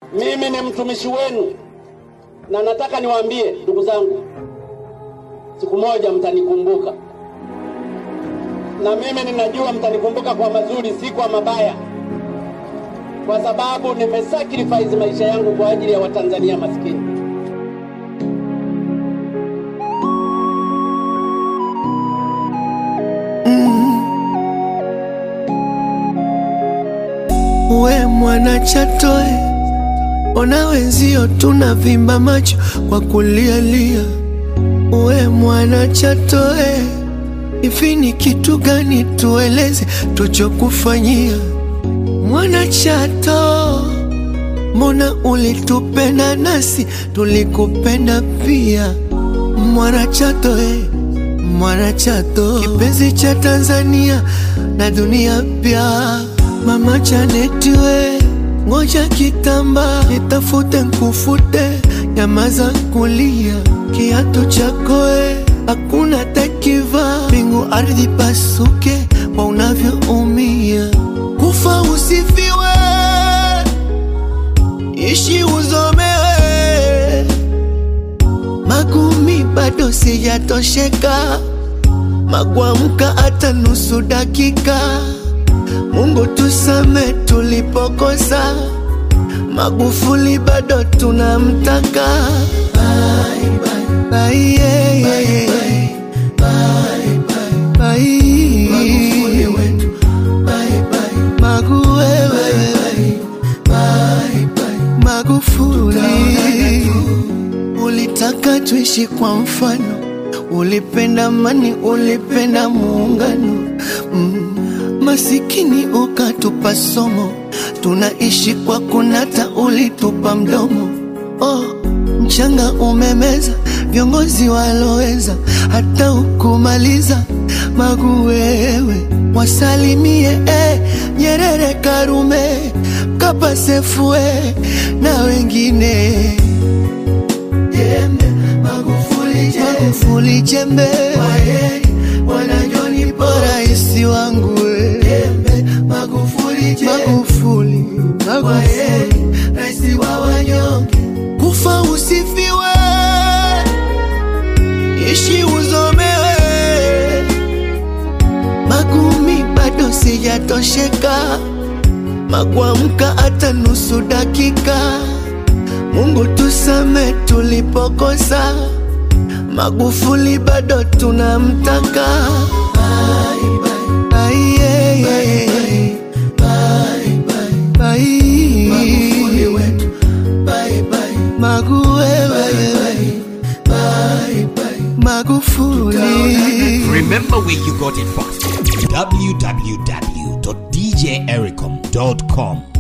Mimi ni mtumishi wenu, na nataka niwaambie ndugu zangu, siku moja mtanikumbuka, na mimi ninajua mtanikumbuka kwa mazuri, si kwa mabaya, kwa sababu nimesacrifice maisha yangu kwa ajili ya Watanzania maskini. We mwana Chatoe, ona wenzio tunavimba macho kwa kulialia. We mwana Chatoe, hivi ni kitu gani tueleze tuchokufanyia? Mwana Chato, mbona ulitupenda nasi tulikupenda pia? Mwana Chato eh, mwana Chato, kipenzi cha Tanzania na dunia pia. Mama Janeti we, ngoja kitamba nitafute nkufute, nyamaza kulia, kiatu chako we, hakuna takiva, mbingu ardhi pasuke kwa unavyoumia, kufa usifiwe, ishi uzomewe, magumi bado sijatosheka, magwamka hata nusu dakika Mungu tusame tulipokosa, Magufuli bado tunamtaka. Bye, bye, bye, yeah, yeah, yeah. Bye. Magufuli wetu. Bye, bye. Magu wewe. Magufuli, ulitaka tuishi kwa mfano, ulipenda amani, ulipenda muungano mm. Masikini ukatupa somo, tunaishi kwa kunata, ulitupa mdomo. Oh, mchanga umemeza viongozi waloweza, hata ukumaliza Magu wewe, wasalimie eh, Nyerere, Karume, Mkapa, Sefue na wengine jembe, Magufuli jembe, Magufuli jembe, waheri wanajoni bora rais wangu we. jembe, Magufuli jembe, Magufuli, Magufuli rais wa wanyonge, kufa usifiwe, ishi uzomewe, magumi bado sijatosheka, magwamka hata nusu dakika. Mungu tusame tulipokosa, Magufuli bado tunamtaka. Bye, bye. Bye, yeah, yeah, yeah. Bye. Magufuli wetu. Bye, bye. Magu wewe. Magufuli. Remember where you got it from. www.djericom.com